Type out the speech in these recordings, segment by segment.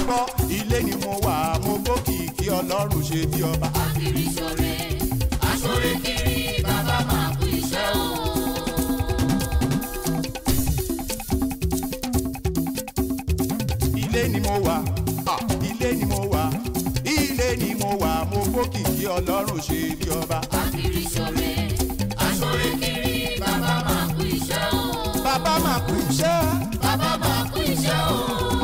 gbọ́ ilé ni mo wà mo gbókìkí ọlọ́run ṣe bí ọba. Akiri ṣore, aṣore kiri, bàbá máa kú iṣẹ́ o. ilé ni mo wà ah, ilé ni mo wà ilé ni mo wà mo gbókìkí ọlọ́run ṣe bí ọba. Akiri ṣore, aṣore kiri, bàbá máa kú iṣẹ́ o. bàbá máa kú iṣẹ́ Bàbá máa kú iṣẹ́ o.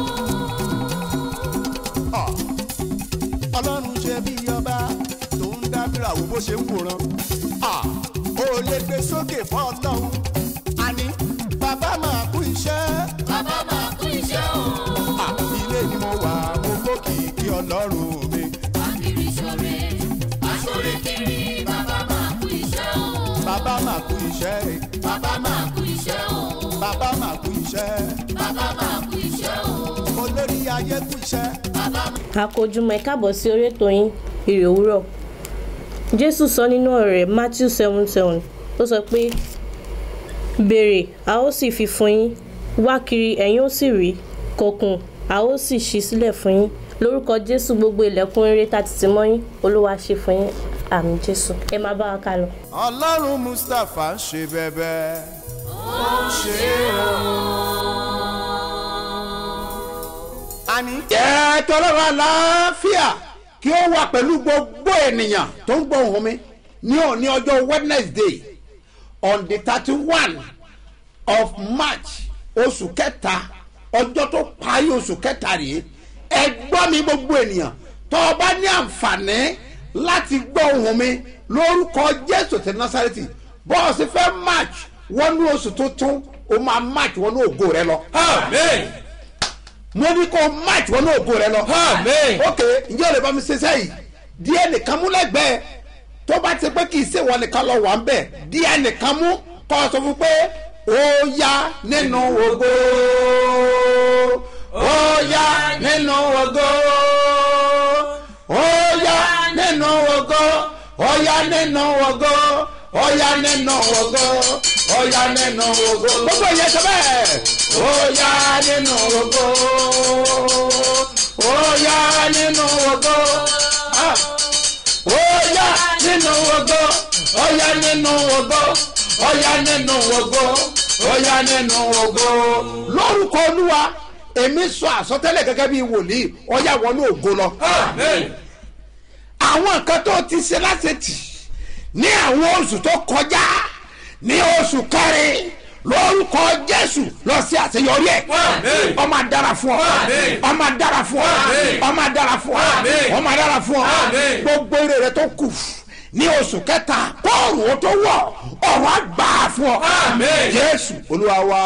ah, ọlọ́run ṣe bí ọba tó ń dábìrà wo bó ṣe ń wòran. ah, ó lè gbé sókè fún ọlọ́run àní bàbá máa kú iṣẹ́. Bàbá máa kú iṣẹ́ o. Ah, ilé ni mo wà mo gbókìkí ọlọ́run mi. Akiri ṣore, aṣore kiri, bàbá máa kú iṣẹ́ o. bàbá máa kú iṣẹ́ Bàbá máa kú iṣẹ́ o. bàbá máa kú iṣẹ́ Bàbá máa kú iṣẹ́ o. olórí ayé kú iṣẹ́. Bàbá àkójúmọ́ ẹ káàbọ̀ sí orí ètò yín ìrè òwúrọ̀ jésù sọ nínú ọ̀rọ̀ rẹ̀ matthew seven seven ó sọ pé béèrè a ó sì fi fún yín wá kiri ẹ̀yin ó sì rí kọkùn a ó sì ṣí sílẹ̀ fún yín lórúkọ jésù gbogbo ilẹ̀kùn rere tá ti tì mọ́ yín olúwa ṣe fún yín àmì jésù ẹ máa bá wa ká lọ. ọlọ́run mustapha ń ṣe bẹ́bẹ́ ó ń ṣe o. àní jẹ́ tọ́lọ́rọ̀ àlàáfíà kí ó wà pẹ̀lú gbogbo ènìyàn tó ń gbọ́ ohùn mi ní òní ọjọ́ wednesday on the thirty one of march oṣù kẹta ọjọ́ tó parí oṣù kẹta rèé ẹ gbọ́ mi gbogbo ènìyàn tó o bá ní àǹfààní láti gbọ́ ohùn mi lórúkọ jésù ti násàrẹ́tì bọ́ọ̀sì fẹ́ march wọnú oṣù tuntun o máa march wọnú ògo rẹ lọ Amen. mo ní kó match wọn náà ògo rẹ lọ. Amen. ok ǹjẹ́ o lè bá mi ṣe sẹ́yìn díẹ̀ nìkan mú lẹ́gbẹ̀ẹ́ tó bá ti pé kì í ṣe wọn nìkan lọ wà ń bẹ̀ díẹ̀ nìkan mú kọ́ ọ sọ fún pé ó yá nínú ògo ó yá nínú ògo ó yá nínú ògo ó yá nínú ògo ó yá nínú ògo ó yá nínú ògo gbogbo ìyẹn sọ bẹ́ẹ̀ ó yá nínú ògo ó yá nínú ògo ah ó yá nínú ògo ó yá nínú ògo ó yá nínú ògo ó yá nínú ògo. lórúkọ olúwa èmi sọ àsọtẹ́lẹ̀ gẹ́gẹ́ bí wòlíì ó yá wọnú ògo lọ. Amen. àwọn nǹkan tó ti ṣe láṣetì ní àwọn oṣù tó kọjá ní oṣù kẹrin lórúkọ jésù lọ sí àṣeyọrí ẹ Àmín. ọmọ dára fún ọ Àmín. ọmọ dára fún ọ Àmín. ọmọ dára fún ọ Àmín. ọmọ dára fún ọ Àmín. gbogbo eré rẹ tó kù ní oṣù kẹta kóòrù ó tó wọ ọrọ àgbà fún ọ Àmín. jésù olúwa wa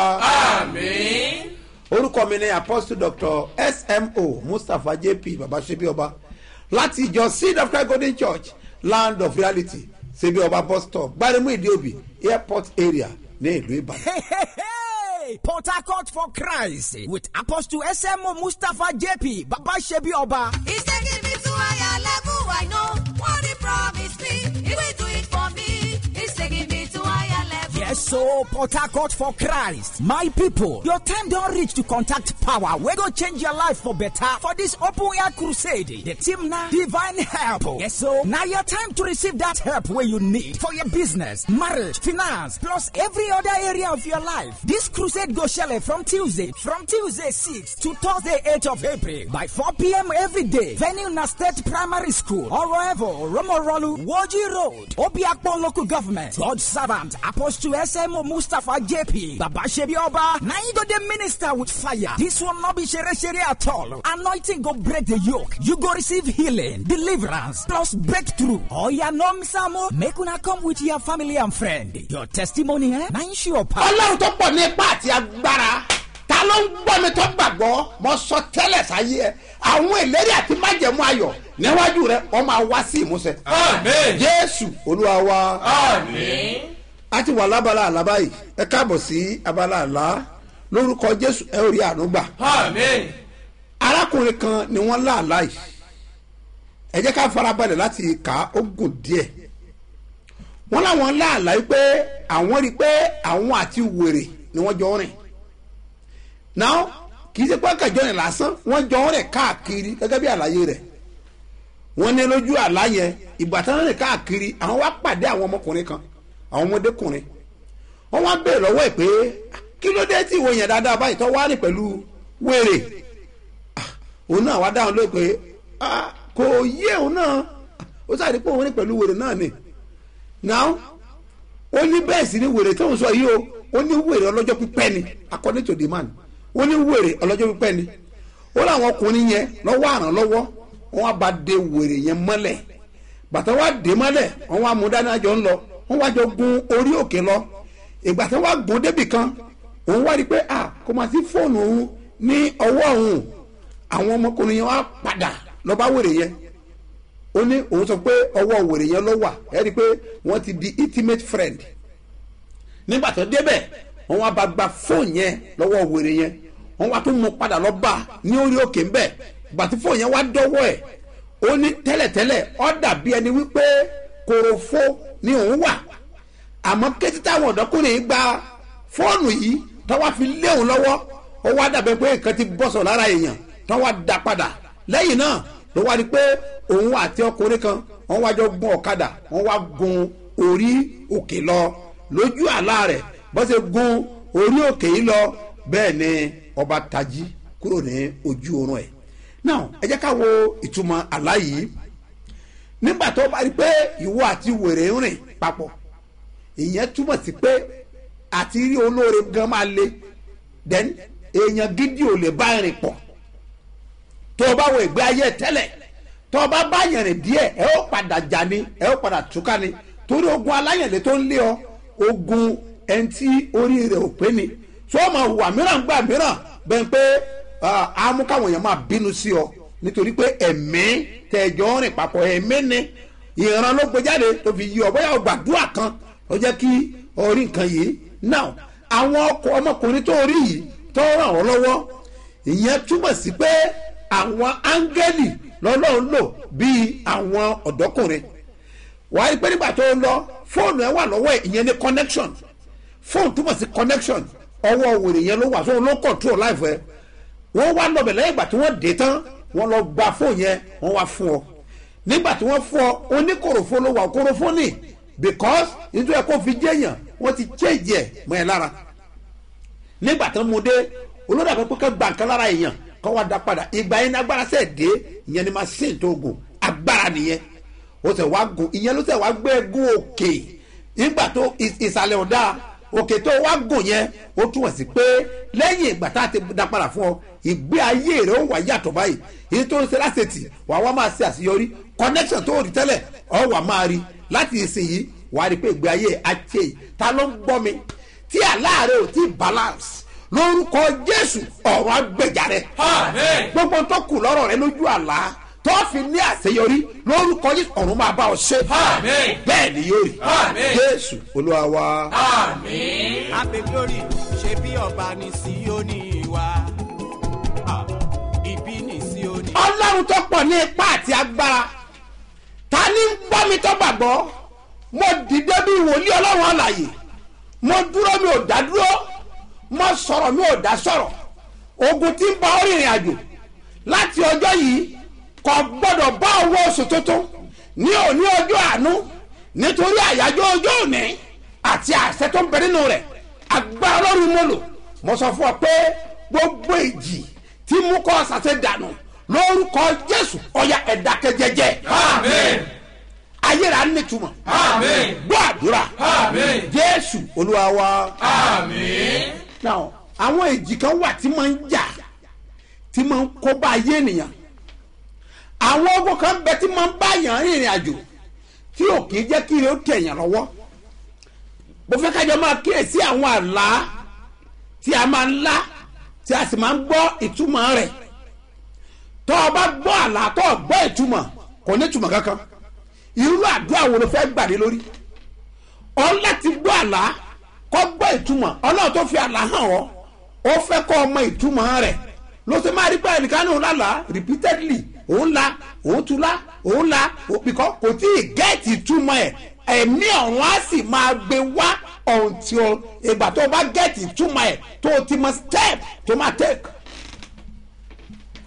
Amen. orúkọ mi ni apostle doctor smo mustapha jp babasebi ọba láti ìjọ seed of christ golden church land of reality sebi ọba bus stop gbaremu ìdíòbí airport area ní ìlú ìbàdàn. Hey, hey, hey! Port Harcourt for Christ with Apostle SMO Mustafa JP Baba Shebi Oba. He's taking me to higher level. I know what he promised me. He will do it for me. He's taking me to higher level. Yes, so Port Harcourt for Christ. My people, your time don't reach to contact power. We go change your life for better for this open air crusade. The team now, divine help. Yes, so now your time to receive that help where you need for your business, marriage, finance, plus every other area of your life. This crusade go shele from Tuesday, from Tuesday 6 to Thursday 8 of April by 4 p.m. every day. Venue na State Primary School, Oroevo, Romorolu, Woji Road, Obiakpon Local Government, God Servant, Apostle SMO Mustafa JP, Baba Shebi Oba, now you go the minister with fire. This will not be shere shere at all. Anointing go break the yoke. You go receive healing, deliverance, plus breakthrough. Oh yeah, no misamo. Make una come with your family and friend. Your testimony, eh? Now you sure power. ọlọ́run tó pọ̀ ní ipá àti agbára ta ló ń gbọ́ mi tó gbàgbọ́ mo sọ tẹ́lẹ̀ sáyé ẹ àwọn ìlérí àti májẹ̀mú ayọ̀ níwájú rẹ wọ́n máa wá sí ìmúṣẹ. Amen. jésù olúwa wa. Amen. a ti wà lábala àlá báyìí ẹ káàbọ̀ sí abala àlá lórúkọ jésù ẹ ò rí àánú gbà Amen. arákùnrin kan ni wọ́n láàlá yìí ẹ jẹ́ ká farabalẹ̀ láti kà á ó gùn díẹ̀ wọ́n láwọn láàlá yìí pé àwọn rí i pé àwọn àti wèrè ni wọ́n jọ rìn náà kì kì í ṣe pé kẹjọ rìn lásán wọ́n jọ rìn káàkiri gẹ́gẹ́ bí àlàyé rẹ̀ wọ́n ní lójú àlá yẹn ìgbà tí wọ́n rìn káàkiri àwọn wá pàdé àwọn ọmọkùnrin kan àwọn ọmọdékùnrin wọ́n wá béèrè lọ́wọ́ ẹ̀ pé kí ló dé tí ìwọ yẹn dáadáa báyìí tó wá rìn pẹ̀lú wèrè Ah, òun náà wá dáhùn lóye pé ah, kò yé òun náà ó sáré pé òun rìn pẹ̀lú wèrè náà ni now ó ní bẹ́ẹ̀ sì ni wèrè tó ń sọ yìí o ó ní wèrè ọlọ́jọ́ pípẹ́ ni according to the man ó ní wèrè ọlọ́jọ́ pípẹ́ ni ó láwọn ọkùnrin yẹn lọ́wọ́ àràn lọ́wọ́ wọ́n wá ba de wèrè yẹn mọ́lẹ̀ bàtà wá dé mọ́lẹ̀ wọ́n wá mú dání àjọ ńlọ wọ́n wá jọ gun orí òkè lọ ìgbà tí wọ́n wá gun débì kan òun wá rí i pé ah kò máa sí fóònù òun ní ọwọ́ òun àwọn ọmọkùnrin yẹn wá padà lọ bá wèrè yẹn ó ní òun sọ pé ọwọ́ wèrè yẹn ló wà ẹ rí i pé wọ́n ti di intimate friend nígbà tó débẹ̀ wọ́n wá bá gba fóònù yẹn lọ́wọ́ wèrè yẹn wọ́n wá tún mú padà lọ bá ní orí òkè ńbẹ̀ ìgbà tí fóònù yẹn wá dọ́wọ́ ẹ̀ ó ní tẹ́lẹ̀tẹ́lẹ̀ ó dàbí ẹni wípé korofo ni òun wà àmọ́ kété táwọn ọ̀dọ́kùnrin yìí gba fóònù yìí tọ́wọ́ fi lé òun lọ́wọ́ ó wá dàbẹ́ pé nǹkan ti bọ́sọ̀ lára èèyàn tọ́wọ́ da padà lẹ́yìn náà ló wá rí pé òun àti ọkùnrin kan wọ́n wá jọ gun ọ̀kadà wọ́n wá gun orí òkè lọ lójú àlá rẹ̀ bó ṣe gun orí òkè yìí lọ bẹ́ẹ̀ ni ọba tají kúrò ní ojú oorun ẹ̀ now ẹ jẹ́ ká wo ìtumọ̀ àlá yìí nígbà tó bá rí pé ìwọ àti wèrè ń rìn papọ̀ ìyẹn túmọ̀ sí pé àti rí olóore gan máa le then èèyàn gidi ò lè bá rìn pọ̀ tó o bá wo ìgbé ayé tẹ́lẹ̀ tó o bá bá yẹn rìn díẹ̀ ẹ ó padà jà ni ẹ ó padà túká ni torí ogun aláyẹ̀lẹ̀ tó ń lé ọ ogun ẹni tí orí rẹ̀ ò pé ni tó o máa hùwà mìíràn gbà mìíràn bẹ́ẹ̀ pé á mú káwọn èèyàn máa bínú sí ọ nítorí pé ẹ̀mí tẹ̀jọ́ rìn papọ̀ ẹ̀mí ni ìran ló gbé jáde tó fi yí ọ bóyá o gbàdúrà kan ó jẹ́ kí orí nǹkan yìí now àwọn ọkọ ọmọkùnrin tó rí yìí tó ràn ọ́ lọ́wọ́ ìyẹn túmọ̀ sí pé àwọn áńgẹ́lì lọ́lọ́run lò bíi àwọn ọ̀dọ́kùnrin wàá rí pé nígbà tó ń lọ fóònù ẹ wà lọ́wọ́ ẹ̀ ìyẹn ní connection fóònù túmọ̀ sí connection ọwọ́ wèrè yẹn ló wà sóun ló control life ẹ wọ́n wá lọ́bẹ̀ lẹ́yìn ìgbà tí wọ́n dé tán wọ́n lọ gba fóònù yẹn wọ́n wá fún ọ nígbà tí wọ́n fún ọ oníkòròfó ló wà kòròfó ní because nítorí ẹ kó fi jẹ́yàn wọ́n ti change ẹ̀ mọ́ ẹ lára nígbà tí wọ́n mú dé olórí àpapọ̀ kẹ́ gba nǹkan lára èèyàn kọ́ wá da padà ìgbà yẹn ní agbára sẹ̀ dé ìyẹn ni machine tó gùn agbára nìyẹn ó sẹ̀ wá gùn ìyẹn ló sẹ̀ wá gbé gùn òkè nígbà tó ìsàlẹ̀ ọ̀dà òkè tó wá gùn yẹn ó túmọ̀ sí pé lẹ́yìn ìgbà tá a ti da padà fún ọ ìgbé ayé rẹ̀ ó wà yàtọ̀ báyìí èyí tó ń ṣe lásìtì wà wá máa ṣe àṣeyọrí connection tó rí tẹ́lẹ̀ ọ wà máa rí láti ìsinyìí wà á rí pé ìgbé ayé àti ta ló ń gbọ́ mi tí àláàrẹ̀ ò tí balance lórúkọ jésù ọ̀rọ̀ agbèjà rẹ̀ Àmín. gbogbo tó kù lọ́rọ̀ rẹ lójú àlá tó fi ní àṣeyọrí lórúkọ jésù ọ̀run máa bá ọ ṣe Àmín. bẹ́ẹ̀ ni yóò rí Àmín. jésù olúwa wa. Àmín. Happy glory ṣe bí ọba ní Síónì wa. Ah, Ibi ní Síónì. ọlọ́run tó pọ̀ ní ipá àti agbára ta ni ń gbọ́ mi tó gbàgbọ́ mo dìde bí wòlíì ọlọ́run àlàyé mo dúró mi ò dá dúró mo sọ̀rọ̀ mi ò dá sọ̀rọ̀ ogun tí ń bá ọ rìnrìn àjò láti ọjọ́ yìí kò gbọ́dọ̀ bá owó oṣù tuntun ní òní ọjọ́ àánú nítorí àyájọ́ ọjọ́ òní àti àṣẹ tó ń bẹ nínú rẹ̀ agbára ọlọ́run mo lò mo sọ fún ọ pé gbogbo èjì tí mú kọ́ ṣàṣẹ dànù lórúkọ jésù ọya ẹ̀dákẹ́jẹjẹ Àmín. ayéra nítumọ̀ Àmín. gbọ́ àdúrà Àmín. jésù olúwa wa Àmín. now àwọn èjì kan wà tí máa ń jà tí máa ń kó bá ayé ènìyàn àwọn ogun kan bẹ tí máa ń bá yàn rìnrìn àjò tí ò kì í jẹ́ kí ó tẹ̀yàn lọ́wọ́ mo fẹ́ kájọ máa kíyèsí àwọn àlá tí a máa ń lá tí a sì máa ń gbọ́ ìtumọ̀ rẹ̀ tó o bá gbọ́ àlá tó o gbọ́ ìtumọ̀ kò ní ìtumọ̀ kankan irú àdúrà wo ló fẹ́ gbàdé lórí ọ láti gbọ́ àlá kọ́ gbọ́ ìtumọ̀ ọlọ́run tó fi àlá hàn ọ́ ó fẹ́ kọ́ ọmọ ìtumọ̀ rẹ̀ ló ṣe máa rí pé ẹnìkan ní òun lálàá repeatedly òun la òun tún la òun la bìkọ́ kò tí ì gẹ́ẹ̀tì ìtumọ̀ ẹ̀ ẹ̀mí ọ̀run á sì máa gbé wá ọ̀hún tí o ìgbà tó o bá gẹ́ẹ̀tì ìtumọ̀ ẹ̀ tó o ti mọ step tó máa take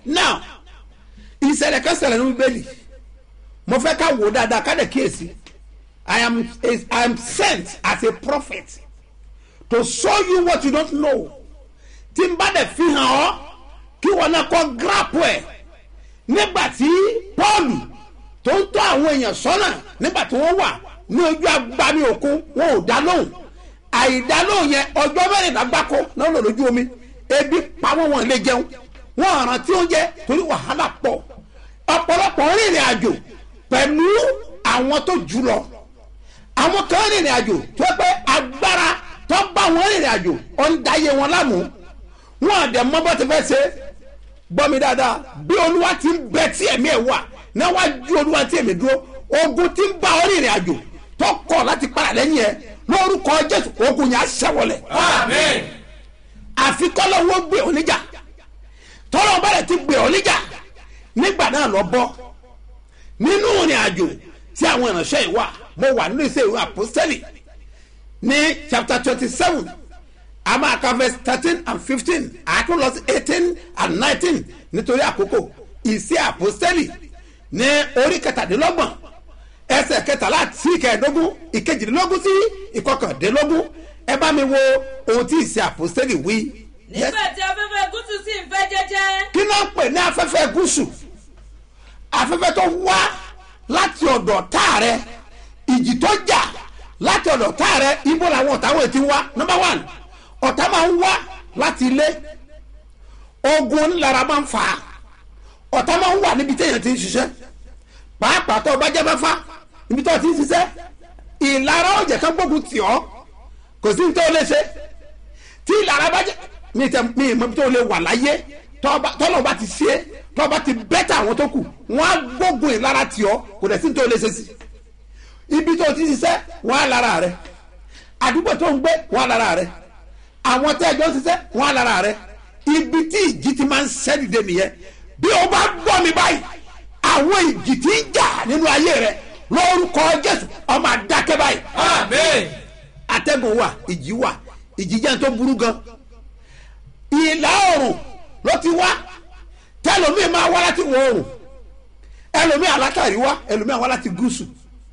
now ìṣẹ̀lẹ̀ kan ṣẹlẹ̀ ní bíbélì mo fẹ́ ká wò ó dáadáa ká dẹ̀ kíyèsí i am i am sent as a prophet to show you what you don't know tí n bá dẹ̀ fi hàn ọ́ kí wọn náà kọ́ grap ẹ̀ nígbà tí pọ́ọ̀lù tó ń tọ́ àwọn èèyàn sọ́nà nígbà tí wọ́n wà ní ojú agbami òkun wọn ò dá lóhùn àìdá lóhùn yẹn ọjọ́ mẹ́rìnlá gbáko náà lò lójú omi ebi pa wọ́n wọn lè jẹun wọn àràn tí ó jẹ torí wàhálà pọ̀ ọ̀pọ̀lọpọ̀ rìnrìn àjò pẹ̀lú àwọn tó jù lọ àwọn kan rìnrìn àjò tó pé agbára tó bá wọn rìnrìn àjò ó ń dáyé wọn lámù wọn àdẹ mọ bó ti fẹ́ ṣe gbọ́ mi dáadáa bí olúwa ti ń bẹ tí ẹ̀mí ẹ̀ wà níwájú olúwa tí ẹ̀mí dúró ogun ti ń bá ọ rìnrìn àjò tó kọ̀ láti padà lẹ́yìn ẹ̀ lórúkọ jésù ogun yẹn á ṣẹ́wọlẹ̀ Amen. àfi kọ́lọ́wọ́ gbé ọ níjà tọ́lọ́ bá rẹ̀ ti gbé ọ níjà nígbà náà lọ bọ́ nínú ìrìn àjò tí àwọn ìránṣẹ́ yìí wà mo wà nínú iṣẹ́ ìwé àpòsẹ́lì ní chapter twenty seven a máa ka verse thirteen and fifteen àtún lọ sí eighteen and nineteen nítorí àkókò ìṣe àpòsẹ́lì ní orí kẹtàdínlọ́gbọ̀n ẹsẹ̀ kẹtàlá sí ìkẹẹ̀dógún ìkejìdínlógún sí ìkọkàndínlógún ẹ bá mi wo ohun tí ìṣe àpòsẹ́lì wí. Yes nígbà tí afẹ́fẹ́ gúúsù sì ń fẹ́ jẹ́jẹ́ kí ló ń pè ní afẹ́fẹ́ gúúsù afẹ́fẹ́ tó wá láti ọ̀dọ̀ tá rẹ ìjì tó jà láti ọ̀dọ̀ tá rẹ ibo làwọn ọ̀tá wọ̀nyí ti wá number one ọ̀tá máa ń wá láti ilé ogun ńlára máa ń fà á ọ̀tá máa ń wà níbi téèyàn ti ń ṣiṣẹ́ pàápàá tó o bá jẹ́ mẹ́fà níbi tó o ti ń ṣiṣẹ́ ìlara ọ̀jẹ̀ kan gbógun tì ọ́ kò sí ní tó o lè ṣe tí ìlara bá jẹ́ mi tẹ mi mọ tó lè wà láyé tọ́lọ̀ bá ti ṣe tọ́lọ̀ bá ti bẹ́tà àwọn tó kù wọ́n á gbógun ìlara tì ọ́ kò dẹ̀ sí ní tó lè ṣe sí ibi tó ti ṣiṣẹ́ wọ́n á lára rẹ̀ àdúgbò tó ń gbé wọ́n á lára rẹ̀ àwọn tẹ́ ẹjọ́ ṣiṣẹ́ wọ́n á lára rẹ̀ ibi tí ìjì ti máa ń ṣẹ́dìde nìyẹn bí o bá gbọ́ mi báyìí àwọn ìjì tí ń jà nínú ayé rẹ̀ lórúkọ jésù ọmọ àdákẹ́ báyìí Amen. atẹ́gùn wà ìjì wà ìjì jẹ́ tó burú gan ìlà oòrùn ló ti wá tẹlomi máa wá láti wọ oòrùn ẹlòmí alátàrí wá ẹlòmí àwọn láti gúúsù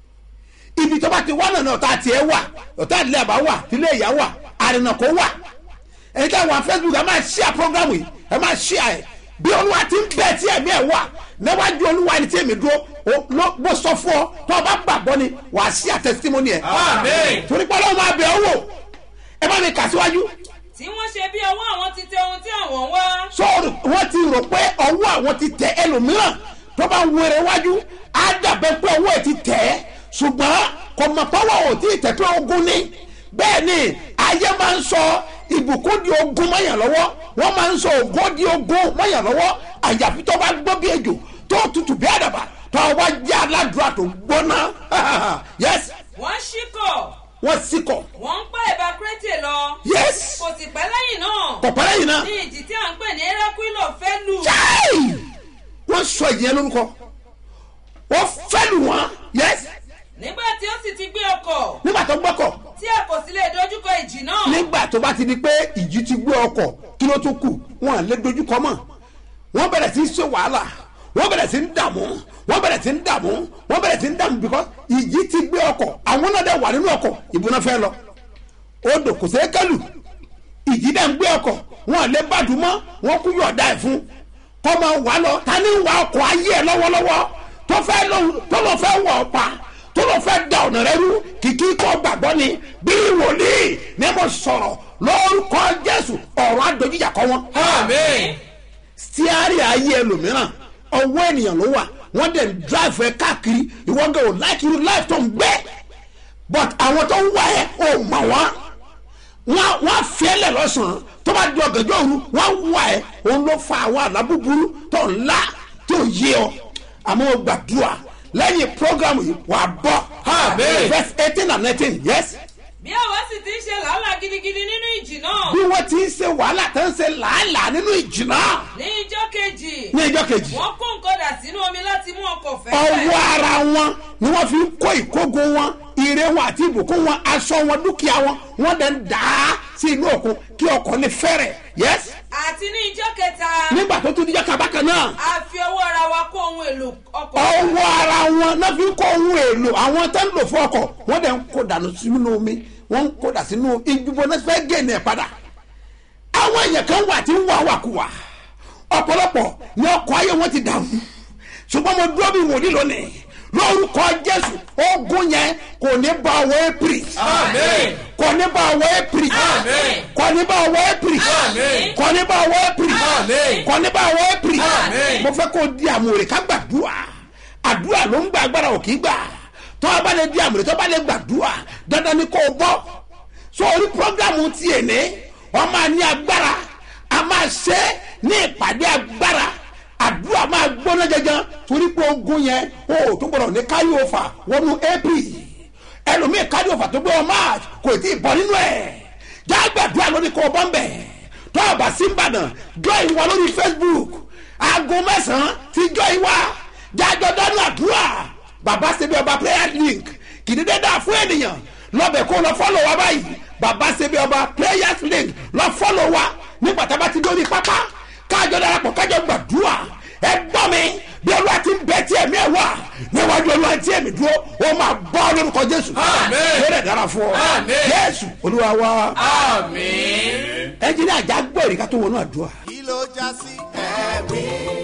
ibi tó bá ti wá nànà ọ̀tá tiẹ̀ wà ọ̀tá ìdílé àbá wà ìdílé ìyá wà àrìnàkó wà ẹni tí àwọn facebook ẹ máa ṣíà program yìí ẹ máa ṣíà ẹ bí olúwa ti ń bẹ tí ẹ̀mí ẹ̀ wà níwájú olúwa ẹni tí èmi dúró ó- ló bó sọ fún ọ tó o bá gbàgbọ́ ni wàá ṣíà testimony ẹ̀ Amen. torí pé ọlọ́run máa bẹ̀ ọ́ wò ẹ bá mi kà síwájú tí wọ́n ṣe bí ọwọ́ àwọn ti tẹ ohun tí àwọn ń wá sọ́ọ̀rù wọ́n ti rò pé ọwọ́ àwọn ti tẹ ẹlòmíràn tó bá ń wẹrẹ wájú á dàbẹ́ pé ọwọ́ ẹ̀ ti tẹ̀ ẹ́ ṣùgbọ́n kò mọ̀ pọ́wọ́ ò tí ì tẹ̀ pé ogun ni bẹ́ẹ̀ ni ayé máa ń sọ ìbùkún di ogun mọ́yàn lọ́wọ́ wọ́n máa ń sọ ògo di ogun mọ́yàn lọ́wọ́ àyàfi tó bá gbọ́ bí ejò tó tutù bí àdàbà tó wá jẹ́ aládùúrà tó gbóná yes wọ́n ṣíkọ̀ wọ́n sì kọ̀ wọ́n ń pa ẹ̀bá kírètè lọ yes kò sì pẹ́ lẹ́yìn náà kọ̀pẹ́ lẹ́yìn náà ní ìjì tí à ń pè ní erékùlò fẹ́ lù Chai! wọ́n sọ ìyẹn lórúkọ wọ́n fẹ́ lù wọ́n yes nígbà tí ó sì ti gbé ọkọ̀ nígbà tó gbọ́kọ̀ tí a kò sì lè dojúkọ ìjì náà nígbà tó bá ti di pé ìjì ti gbé ọkọ̀ kí ló tún kù wọn à lè dojúkọ mọ́ wọ́n bẹ̀rẹ̀ sí í ṣe wàhálà wọ́n bẹ̀rẹ̀ sí í dààmú wọ́n bẹ̀rẹ̀ sí í dààmú wọ́n bẹ̀rẹ̀ sí í dààmú because ìjì ti gbé ọkọ̀ àwọn náà dẹ̀ wà nínú ọkọ̀ ìbúná fẹ́ lọ odò kò sẹ́ kẹ́lù ìjì dẹ̀ ń gbé ọkọ̀ wọn à lè bàdùn mọ́ wọn kú yọ̀ọ̀dá ẹ̀ fún kọ́ máa wà lọ ta ni ń wa ọkọ̀ ayé ẹ̀ lọ́wọ́lọ́wọ́ tó fẹ́ lọ tó lọ fẹ́ wọ̀ ọ́ pa tó lọ fẹ́ da ọ̀nà rẹ rú kìkì kọ́ gbàgbọ́ ni bí wòlíì ní mo sọ̀rọ̀ lórúkọ jésù ọ̀rọ̀ adójújà kọ́ wọn. Amen. stiari ayé ẹlòmíràn ọwọ́ ènìyàn ló wà wọ́n dẹ̀ ń drive ẹ káàkiri ìwọ́gẹ̀ ò láìkí irú life tó ń gbé but àwọn tó ń wá ẹ ò mọ̀ wọ́n wọ́n wọ́n fiẹ́lẹ̀ lọ́sàn-án tó bá di ọ̀gànjọ́ òru wọ́n wá ẹ òun ló fa àwọn àlá búburú tó ń lá tó yé ọ àmọ́ ó gbàdúrà lẹ́yìn program yìí wà á bọ́ Amen. verse eighteen and nineteen yes bí àwa sì ti ń ṣe làálàá gidigidi nínú ìjì náà bí wọ́n ti ń ṣe wàhálà tó ń ṣe làálàá nínú ìjìnà ní ijọ́ kejì ní ìjọ kejì wọ́n kó nǹkan dà sínú omi láti mú ọkọ̀ fẹ́ ọwọ́ ara wọn ni wọ́n fi ń kó ìkógun wọn ire wọn àti ìbùkún wọn aṣọ wọn dúkìá wọn wọ́n dẹ̀ ń dà á sí inú òkun kí ọkọ̀ lè fẹ́rẹ̀ yes àti ní ijọ́ kẹta nígbà tó tún díjọ́ kábàkan náà a fi ọwọ́ ara wa kó ohun èlò ọkọ̀ ọwọ́ ara wọn náà fi ń kó ohun èlò àwọn tó ń lò fún ọkọ̀ wọ́n dẹ̀ ń kó dànù sínú omi wọ́n ń kó dà sínú ìjùbọ̀ náà fẹ́ gẹ̀ẹ́nì ẹ̀ padà àwọn èèyàn kan wà tí ń wà wàkúwà ọ̀pọ̀lọpọ̀ ní ọkọ̀ ayé wọn ti dàrú ṣùgbọ́n mo dúró bí wòlíì lónìí lórúkọ jésù ogun yẹn kò ní bá ọwọ́ april Amen. kò ní bá ọwọ́ april Amen. kò ní bá ọwọ́ april Amen. kò ní bá ọwọ́ april Amen. kò ní bá ọwọ́ april Amen. mo fẹ́ kó di àmúrè ká gbàdúrà àdúrà ló ń gba agbára òkì gbà tó a bá lè di àmúrè tó a bá lè gbàdúrà dandan ni kò bọ́ so orí programu tiẹ̀ ní wọ́n máa ní agbára a máa ṣe é ní ìpàdé agbára àdúrà máa gbóná jẹjẹn torí pé ogun yẹn o tó gbọdọ̀ ní káyọ̀ òfà wọnú april ẹlòmíì káyọ̀ òfà tó gbé wọn march kò tí ì bọ́ nínú ẹ̀ jágbàdúrà lórí kò bọ́ ń bẹ̀ tó a bá sí ìbàdàn join wa lórí facebook aago mẹ́sàn-án ti join wa jájọ dánú àdúrà bàbá ṣebí ọba prayer link kìdídé dà fún ènìyàn lọ́bẹ̀ kó lọ fọ́lọ̀ wa báyìí bàbá ṣebí ọba prayers link lọ fọ́lọ̀ wa nígbà tá a bá ti dórí pápá kájọ darapọ̀ kájọ gbàdúrà ẹ gbọ́ mi bí olúwa ti ń bẹ tí ẹ̀mí ẹ̀ wà níwájú olúwa tí ẹ̀mí dúró ó máa bọ́ lórúkọ jésù Àmín. yóò dára fún ọ Àmín. jésù olúwa wa Àmín. ẹnjìnì àjà gbọ́ ìrìkà tó wọnú àdúrà. kí ló já sí ẹ̀rí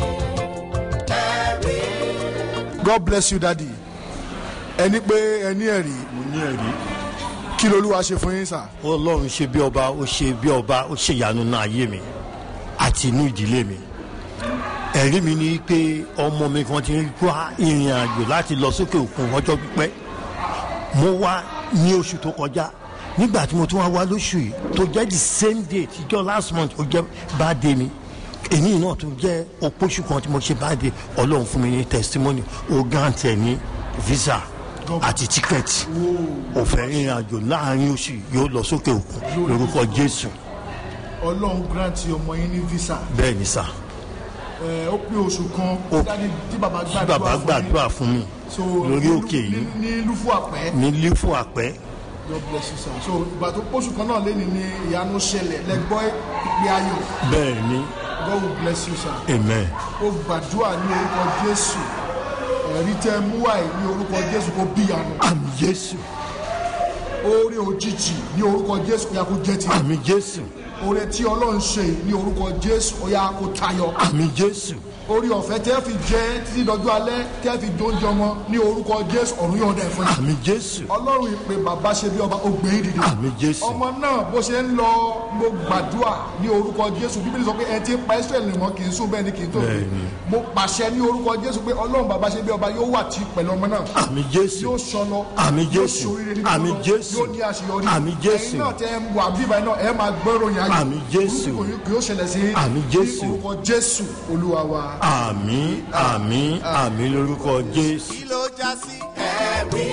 ẹ̀rí. god bless you daddy ẹni pé ẹni ẹ̀rí mo ní ẹ̀rí kí lolúwa ṣe fún yín sà. ọlọ́run ṣe bí ọba ó ṣe bí ọba ó ṣe ìyanu náà ayé mi àti inú ìdílé mi ẹ̀rí mi ni pé ọmọ mi kan ti ń wá ìrìn àjò láti lọ sókè òkun ọjọ́ pípẹ́ mo wá ní oṣù tó kọjá nígbà tí mo tún wá wá lóṣù yìí tó jẹ́ the same day tíjọ́ last month ó jẹ́ birthday mi èyí náà tó jẹ́ opóṣù kan tí mo ṣe birthday ọlọ́run fún mi ní testimony ó grant ẹ̀ ní visa àti ticket òfẹ́ ìrìn àjò láàrin oṣù yìí yóò lọ sókè òkun lórúkọ jésù ọlọ́run grant ọmọ yín ní visa bẹ́ẹ̀ ni sà ẹ ó pé oṣù kan Ó- dádì tí bàbá tí gbàdúrà bàbá fún yín. gbàdúrà fún mi So, lórí ní- òkè yìí ní- ní lúfú àpẹ́ ní lífò àpẹ́ god bless you sir so ìgbà tó pósù kan náà lẹ́ni ní ìyanu ṣẹlẹ̀ lẹ́gbọ́ ìpè ayọ̀ bẹ́ẹ̀ ni god will bless you sir amen ó gbàdúrà ní orúkọ jésù ẹ̀rí tẹ́ mú wáyé ní orúkọ jésù kó bíyanu àmì jésù oore òjijì ní orúkọ jésù kó yá kó jẹ́ ti àmì jésù oore tí ọlọ́run ṣe ní orúkọ jésù ó yá kó tayọ àmì jésù orí ọ̀fẹ́ tẹ́ fi jẹ́ títí dọjú alẹ́ tẹ́ fi jóúnjẹ ọmọ ní orúkọ jésù ọ̀run yóò dẹ̀ fún yín àmì jésù ọlọ́run ìpè bàbá ṣe bí ọba ògbé yín dìde àmì jésù ọmọ náà bó ṣe ń lọ mo gbàdúrà ní orúkọ jésù bíbélì sọ pé ẹ ti ń pa israẹli wọn kì í sùn bẹ́ẹ̀ ni kì í tó gbé Bẹ́ẹ̀ni. mo pàṣẹ ní orúkọ jésù pé ọlọ́run bàbá ṣe bí ọba yóò wà tí pẹ̀lú ọmọ náà àmì jésù yóò sọlọ Àmì yóò Jésù. ṣoríire ní Àmì gbogbo, Jésù. yóò ní àṣeyọrí Àmì Jésù. ẹ̀yin náà tẹ ẹ wà bíbá náà ẹ máa gbọ́rọ̀ yẹn ayọ̀ Àmì Jésù. burúkú kò yóò ṣẹlẹ̀ sí Àmì Jésù. ní orúkọ jésù olúwa wa. àmì àmì àmì lórúkọ jésù. kí ló já sí ẹ̀rí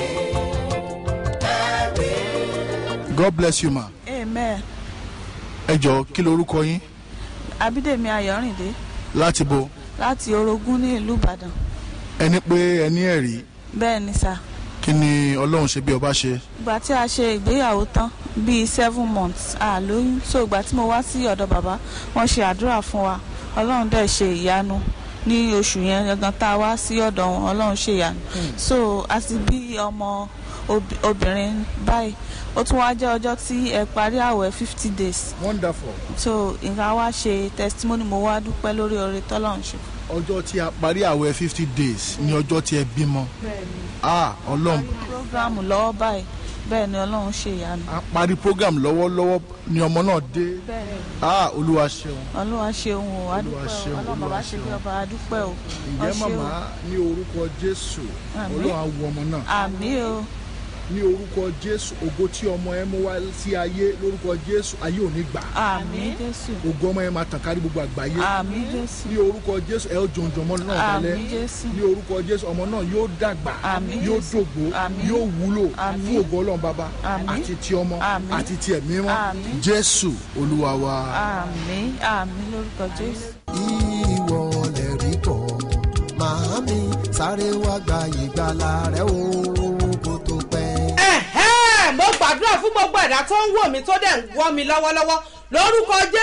ẹ̀rí. god bless you ma. amen ẹ jọ kí lorúkọ yín abídèmí ayọ̀rìndé láti bo láti orogún ní ìlú ìbàdàn ẹni pé ẹni ẹ̀rí bẹ́ẹ̀ ni sà kí ni ọlọ́run ṣe bí ọba ṣe. ìgbà tí a ṣe ìgbéyàwó tán bíi seven months a lóyún so ìgbà tí mo wá sí ọ̀dọ̀ bàbá wọ́n ṣe àdúrà fún wa ọlọ́run dẹ̀ ṣe ìyanu ní oṣù yẹn gangan tá a wá sí ọ̀dọ̀ wọn ọlọ́run ṣe ìyanu so a ti bí ọmọ ob- obìnrin báyìí ó tún wá jẹ́ ọjọ́ tí ẹ parí àwẹ̀ fifty days wonderful. so nǹkan wá ṣe testimony mo wá dúpẹ́ lórí oore tọ́lọ́run ṣe. ọjọ́ tí a parí àwẹ̀ fifty days ní ọjọ́ tí ẹ bímọ. ah ọlọ́run program lọ́wọ́ báyìí bẹ́ẹ̀ ni ọlọ́run ṣe ìyanu. a parí program lọ́wọ́lọ́wọ́ ni ọmọ náà dé. bẹ́ẹ̀ ni ah olúwa ṣeun. olúwa ṣeun o Olúwa adúpẹ́ o ṣeun, ọlọ́run bàbá Olúwa ṣe bí ṣeun. ọba adúpẹ́ o ǹjẹ́ Ọ ṣé o. màmá ní orúkọ jésù Àmín. ọlọ́run á wo ọmọ náà. àmì o ní orúkọ jésù ògo tí ọmọ ẹ mú wá sí ayé lórúkọ jésù ayé ò ní gbà. àmì jésù ògo ọmọ yẹn máa tàn kárí gbogbo àgbáyé. àmì jésù ní orúkọ jésù ẹ ó jòǹjò ọmọ náà dalẹ àmì jésù ní orúkọ jésù ọmọ náà yóò dàgbà Àmín yóò Jésù. dògbò Àmín. yóò wúlò Àmín. fún ògo ọlọ́run bàbá Àmín. àti ti ọmọ Àmín. àti ti ẹ̀mí wọn Àmín. jésù olúwa wa. àmì àmì lórúkọ jésù. ìwọ lè rí bọ̀ màámi sáré wá gba ìgbàlà rẹ o kó tó pẹ́. ẹ̀hẹ́ mo gbàdúrà fún gbogbo ẹ̀dá tó ń wò mí tó dẹ̀ ń wọ́ mi lọ́wọ́lọ́wọ́ lórúkọ jésù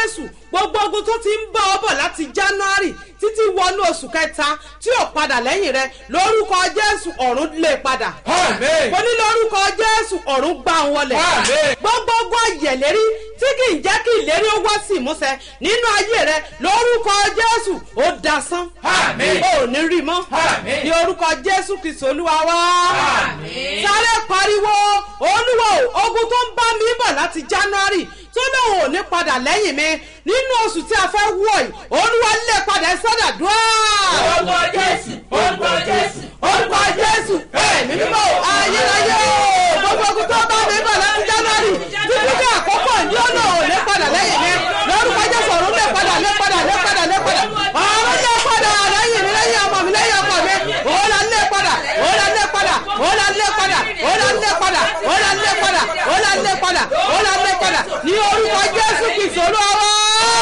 gbogbo ogun tó ti ń bá ọ bọ̀ láti january títí wọnú oṣù kẹta tí ò padà lẹ́yìn rẹ lórúkọ jésù ọ̀run lè padà. Àmín. mo ní lórúkọ jésù ọ̀run gbà ń wọlé. Àmín. gbogbo ogun ayẹ̀lérí tí kì í jẹ́ kí ìlérí ó wá sí ìmúṣẹ nínú ayé rẹ lórúkọ jésù ó dasán. Àmín. o ò ní rí mọ́. Àmín. ní orúkọ jésù kristu olúwa wá. Àmín. sáré pariwo olúwo ogun tó ń bá mi bọ̀ láti january tó lóun ò ní padà lẹ́yìn mi nínú oṣù tí a fẹ́ wọ̀ yìí olúwa lè padà sọ́dà dúró. Orúkọ Jésù, orúkọ Jésù, orúkọ jésù ẹ̀mí mímọ́ ayérayé o gbogbo ogun tó bá mi bọ̀ láti january títí ní àkókò ní ọ̀nà ò lè padà lẹ́yìn mi lórúkọ jésù ọ̀run lè padà lè padà lè padà lè padà ọ̀run lè padà lẹ́yìn mi lẹ́yìn ọmọ mi lẹ́yìn ọmọ mi òun là ń lè padà òun là ń lè padà òun là ń lè padà òun là ń lè padà òun là ń lè padà òun là ń lè padà òun là ń lè padà ní orúkọ jésù kìsì olúwa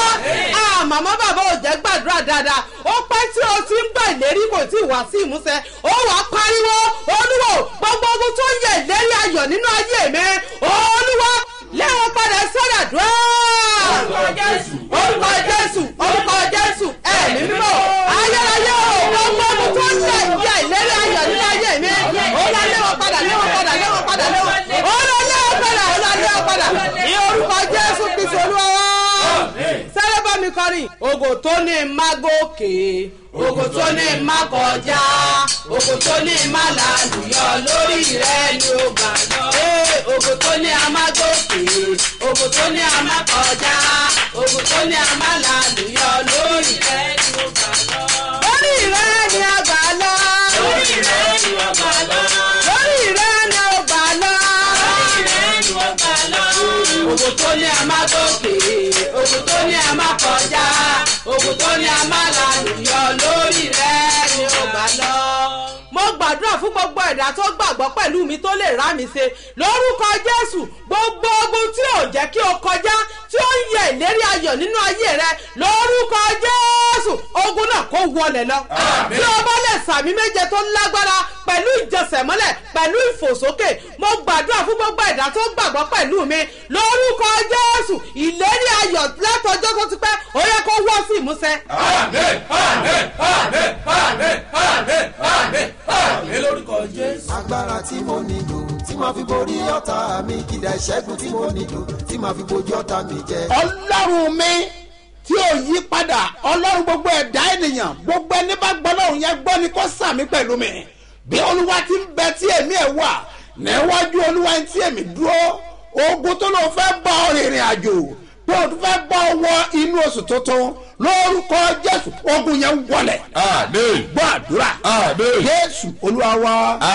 ah màmá bàbá ò jẹ́ gbàdúrà dáadáa ó pẹ́ tí o ti ń gbà ìlérí kò tí ì wá sí ìmúṣẹ ó wàá pariwo olúwo gbogbo ogun tó ń yẹ ìlérí ayọ̀ nínú ayé mi olúwa lẹ́wọ̀n padà sọ́dà dúró. orúkọ jésù orúkọ jésù orúkọ jésù ẹ̀mí mímọ́ ayérayé o gbogbo ogun tó ń yẹ ìyá ìlérí ayọ̀ nínú ayé mi ó lọ lẹ́wọ̀n padà lẹ́wọ̀n padà lẹ́wọ̀n padà lẹ́wọ̀n ó lọ lẹ́wọ̀n padà ó lọ lẹ́wọ̀n padà ní orúkọ jésù kristu olúwa wá sáré bá mi kọrin. ògò tó ní má gòkè ògò tó ní má kọjá ògò tó ní má làlùyọ lórí rẹ ni ó gbà lọ. Ee, ògò tó ní a má gòkè ògò tó ní a má kọjá ògò tó ní a má làlùyọ lórí rẹ ni ó gbà lọ. lórí rẹ ni a gbà lọ. lórí rẹ ni ó gbà lọ. lórí rẹ ni ó gbà lọ. lórí rẹ ni ó gbà lọ. ògò tó ní a má gòkè ògùn tó ní a máa kọjá ògùn tó ní a máa làlùyọ lórí rẹ ni ó gbà lọ. mo gbàdúrà fún gbogbo ẹ̀dá tó gbàgbọ́ pẹ̀lú mi tó lè rá mi ṣe lórúkọ jésù gbogbo ogun tí ò jẹ́ kí o kọjá tí ó ń yẹ ìlérí ayọ̀ nínú ayé rẹ lórúkọ jésù ogun náà kó wọlé lọ. tí o bá lè sàmì méje tó lágbára pẹ̀lú ìjẹsẹ̀mọ́lẹ̀ pẹ̀lú ìfòsókè mo gbàdúrà fún gbogbo ẹ̀dá tó gbàgbọ́ pẹ̀lú mi lórúkọ jésù ìlérí ayọ̀ látọjọ́ tó ti pẹ́ ó yẹ kó wọ́ sí ìmúṣẹ. Àmín, àmín, àmín, àmín, àmín, àmín, àmín lórúkọ Jésù. agbára tí mo nílò tí màá fi borí ọ̀tá mi kìdá ìṣẹ́gun tí mo nílò tí màá fi bojú ọ̀tá mi jẹ. ọlọ́run mi tí ò yí padà ọlọ́run gbogbo ẹ̀dá ènìyàn gbogbo ẹni bá gbọ́ lọ́run yẹn gbọ́ ni kó sàmì pẹ̀lú mi bí olúwa ti ń bẹ tí èmi ẹ̀ wà níwájú olúwa tí èmi dúró ogun tó lóun fẹ́ bá ọ rìnrìn àjò pé o tún fẹ́ bá ọ wọ inú oṣù tuntun lórúkọ jésù ogun yẹn wọlẹ̀ Àmín. gbọ́ àdúrà Àmín. jésù olúwa wa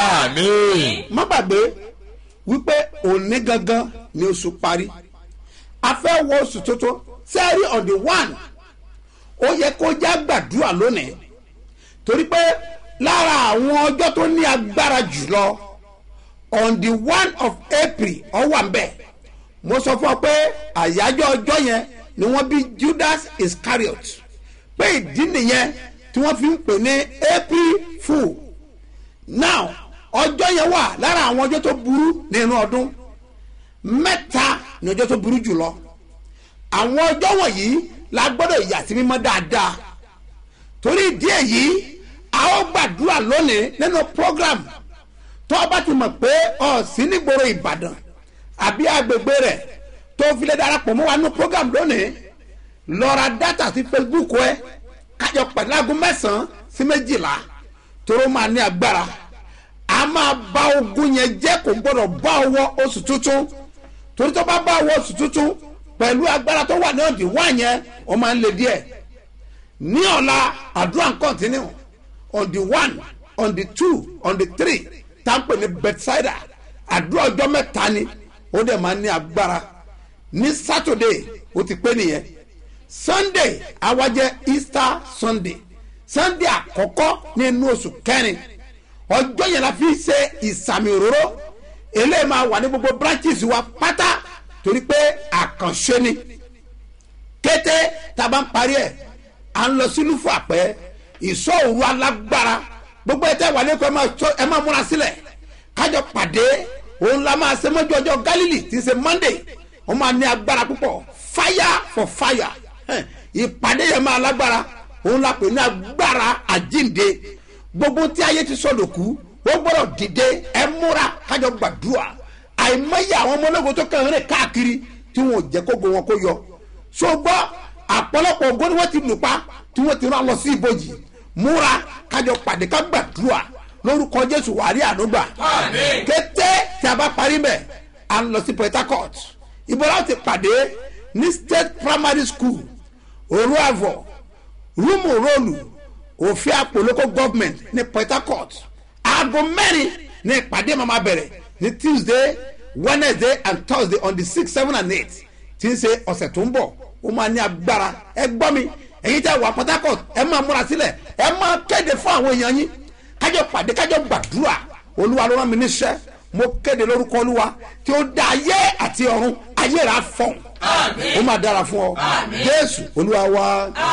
Àmín. má gbàgbé wípé òní gangan ni oṣù parí a fẹ́ wọ oṣù tuntun sẹ́ẹ̀rì on the one ó yẹ kó já gbàdúrà lónìí torí pé lára àwọn ọjọ́ tó ní agbára jùlọ on the one of april ó wà ńbẹ̀ mo sọ fún ọ pé àyájọ́ ọjọ́ yẹn ni wọ́n bí judas iscariot pé ìdí nìyẹn tí wọ́n fi ń pè ní april fool now ọjọ́ yẹn wà lára àwọn ọjọ́ tó burú nínú ọdún mẹ́ta ní ọjọ́ tó burú jùlọ àwọn ọjọ́ wọ̀nyí la gbọ́dọ̀ yà sí mímọ́ dáadáa torí ìdí èyí a ó gbàdúrà lónìí nínú program tó o bá ti mọ̀ pé ọ sí nígboro ìbàdàn àbí agbègbè rẹ̀ tó fi lè darapọ̀ mọ́ wa nínú program lónìí lọ ra dátà sí facebook ẹ kájọ pẹ̀lú aago mẹ́sàn-án sí méjìlá toró máa ní agbára a máa bá ogun yẹn jẹ́ kó gbọ́dọ̀ bá ọwọ́ oṣù tuntun torí tó bá bá ọwọ́ oṣù tuntun pẹ̀lú agbára tó wà ní ọ̀dì wá yẹn ó máa ń le díẹ̀ ní ọ̀la àdúrà ń kọ́ntínú on the one on the two on the three tá ń pè ní bedside àdúrà ọjọ́ mẹ́ta ni ó dẹ̀ máa ń ní agbára ní saturday ó ti pé nìyẹn sunday awájẹ easter sunday sunday àkọ́kọ́ nínú oṣù kẹrin ọjọ́ yẹn la fi ṣe ìsàmì òróró eléyìí máa wà ní gbogbo branches wa pátá torí pé àkànṣe ni kété tá a bá ń parí ẹ̀ à ń lọ sínú fún àpẹ́ ìsọ òru alágbára gbogbo ẹ̀ tẹ́ wà lẹ́kọ̀ọ́ ẹ máa tó- ẹ máa múra sílẹ̀ kájọ pàdé òun la máa ṣe mọ́jú ọjọ́ galilei tí ń ṣe monday wọ́n máa ní agbára púpọ̀ fire for fire Hẹ́n, ìpàdé yẹn máa lágbára òun la pè ní agbára àjínde gbogbo tí ayé ti sọ̀dọ̀ kú ó gbọ́dọ̀ dìde ẹ múra kájọ gbàdúrà àìmọye àwọn ọmọ ológun tó kàn ń rìn káàkiri tí wọn ò jẹ́ kógo wọn kó yọ ṣùgbọ́n àpọ̀lọpọ̀ ògo ni wọ́n ti lù pa tí wọ́n ti rán lọ sí ibojì múra kájọ pàdé ká gbàdúrà lórúkọ jésù wàrí ànúgbà kété tí a bá parí mẹ́ à ń lọ sí port harcourt ibo láti pàdé ní state primary school òru àvọ̀ rúmù róòlù òfin àpò local government ní port harcourt aago mẹ́rin ní ìpàdé máa bẹ̀rẹ̀ ní tuesday wednesday and thursday on the six seven and eight tí ń ṣe ọ̀sẹ̀ tó ń bọ̀ ó máa ní agbára ẹ gbọ́ mi èyí tẹ́ wà port harcourt ẹ máa múra sílẹ̀ ẹ máa kéde fún àwọn èèyàn yín kájọ pàdé kájọ gbàdúrà olúwa ló rán mi níṣẹ́ mo kéde lórúkọ olúwa tí ó dá ayé àti ọ̀run ayé rà fọ̀n ó máa dára fún ọ jésù olúwa wa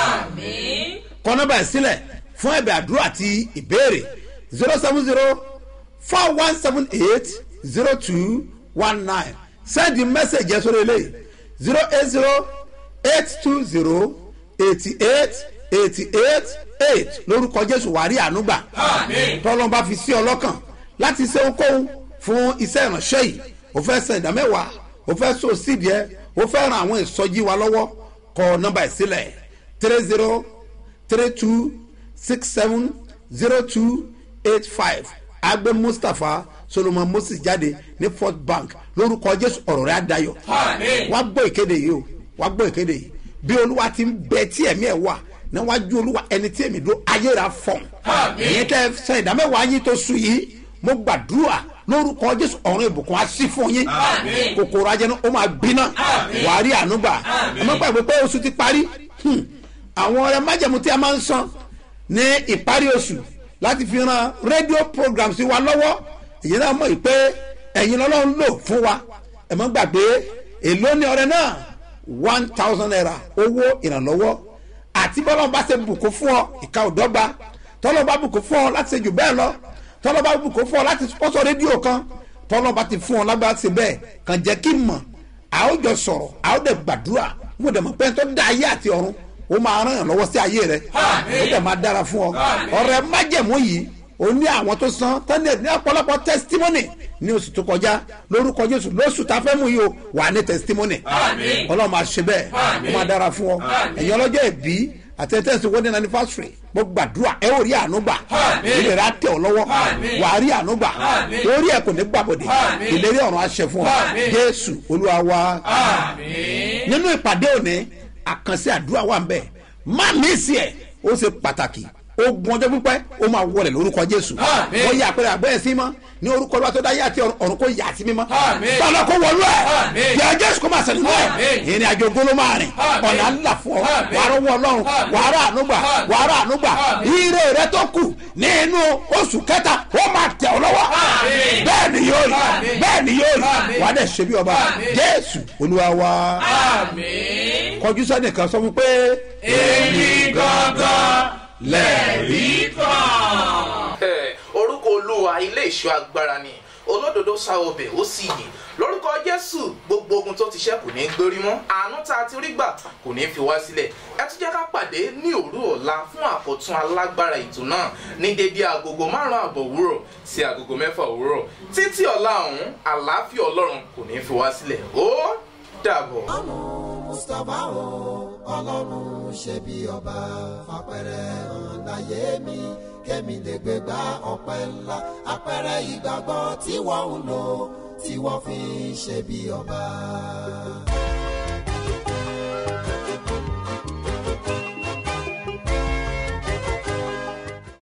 kọ nọmba ẹ sílẹ̀ fún ẹ̀bẹ̀ àdúrà àti ìbéèrè zero seven zero four one seven eight zero two one nine send the message yẹn sórí eléyìí zero eight zero eight two zero eighty eight eighty eight eight lórúkọ jésù wàrí ànúgbà tọ́lọ́mbà fi sí ọlọ́kàn láti ṣe ohunkóhun fún iṣẹ́ ìránṣẹ́ yìí o fẹ́ sẹ ìdámẹ́wàá o fẹ́ so sídìí ẹ o fẹ́ ran àwọn ìsọjí wa lọ́wọ́ kọ nọmba ìsílẹ̀ three zero three two six seven zero two eight five agbe mustapha solomon moses jáde ní fort bank lórúkọ jésù ọ̀rọ̀ rẹ̀ adayọ̀ wá gbọ́ ìkéde yìí o wá gbọ́ ìkéde yìí bí olúwa ti ń bẹ tí ẹ̀mí ẹ̀ wà níwájú olúwa ẹni tí èmi dúró ayéra fọ̀n ìyẹn tẹ́ sẹ ìdámẹ́wàá yín tó sùn yìí mo gbàdúrà lórúkọ jésù ọ̀run ìbùkún á sí fún yín kòkòrò ajẹnu ó máa gbiná wàá rí ànúgbà ẹ má gbàgbé pé oṣù ti parí Hmm. àwọn ọrẹ májẹmú tí a máa ń san ní ìparí oṣù láti fi ran rédíò program sí wa lọ́wọ́ èyí náà mọ̀ pé ẹ̀yin lọ́lọ́run lò fún wa ẹ má gbàgbé èló ní ọrẹ náà one thousand naira owó ìrànlọ́wọ́ àti bọ́lọ́n bá ṣe bùkún fún ọ ìka òdọ́gba tọ́lọ́ bá bùkún fún ọ láti ṣe jù bẹ́ẹ̀ lọ tọ́lọ́ bá bùkún fún ọ láti sponsor rédíò kan tọ́lọ́ bá ti fún ọ lágbára ṣe bẹ́ẹ̀ kàn jẹ́ kí n mọ̀ a ó jọ sọ̀rọ̀ a ó dẹ̀ gbàdúrà mo dẹ̀ mọ̀ pé tó da ayé àti ọ̀run ó máa ràn yàn lọ́wọ́ sí ayé rẹ ó dẹ̀ máa dára fún ọ ọ̀rẹ́ májẹ̀mú yìí ó ní àwọn tó san tẹ́lẹ̀ ní ọ̀pọ̀lọpọ̀ testimony ní oṣù tó kọjá lórúkọ jésù lóṣù tá a fẹ́ mú yìí o wà ní testimony ọlọ́run máa ṣe bẹ́ẹ̀ ó máa dára fún ọ ẹ̀yin ọlọ́jọ́ ìbí àtẹ̀tẹ̀sí wedding anniversary mo gbàdúrà ẹ ò rí ànúgbà ilé rẹ á tẹ̀ ọ́ lọ́wọ́ wà á rí ànúgbà orí ẹ̀ kò ní gbàbọ̀dé ìlérí ọ̀run aṣẹ fún ọ jésù olúwa wa nínú ìpàdé òní àkànṣe àdúrà wà ń bẹ̀ má mí sí ẹ̀ ó ṣe pàtàkì ogun ọjọ́ pípẹ́ ó máa wọlé lórúkọ jésù ó yẹ àpẹẹrẹ àgbẹ̀ sí mọ́ ní orúkọ ọlọ́wà tó dáyé àti ọ̀run kó yà sí mímọ́ bọ́lá kó wọlú ẹ̀ yẹ jésù kó máa sẹ̀lẹ̀ mọ́ ẹ̀ ìrìn àjò gbóló máa rìn ọ̀nà ńlá fún ọ wàá rọwọ́ ọlọ́run wàá rà ànúgbà wàá rà ànúgbà ire rẹ tó kù nínú oṣù kẹta ó máa tẹ̀ ọ́ lọ́wọ́ bẹ́ẹ̀ ni yóò rí bẹ́ẹ̀ ni yóò rí wàá dẹ̀ ṣe bí ọba jésù olúwa wa kọjú sẹ́nìkan sọ fún pé èmi gangan lẹ́ẹ̀rí kan. orúkọ olúwa ilé ìṣọ́ agbára ni olódodo sáwọbẹ̀ ó sì yè lórúkọ jésù gbogbo ogun tó ti ṣẹ́ kò ní í gbórí mọ́ àánú tá a ti rí gbà kò ní í fi wá sílẹ̀ ẹ tún jẹ́ ká pàdé ní òru ọ̀la fún àkọ́tún alágbára ètò náà ní dédé agogo márùn-ún àbọ̀ òwúrọ̀ sí agogo mẹ́fà òwúrọ̀ títí ọ̀la ọ̀hún àlàáfíà ọlọ́run kò ní í fi wá sílẹ̀ ó dàbọ̀. mustapha o ọlọ́run ṣe bí ọba fapẹ̀rẹ̀ hàn láyé mi kémi lè gbé gbá ọpẹ́ ńlá apẹ̀rẹ̀ ìgbàgbọ́ tí wọ́n ń lò tí wọ́n fi ń ṣe bí ọba.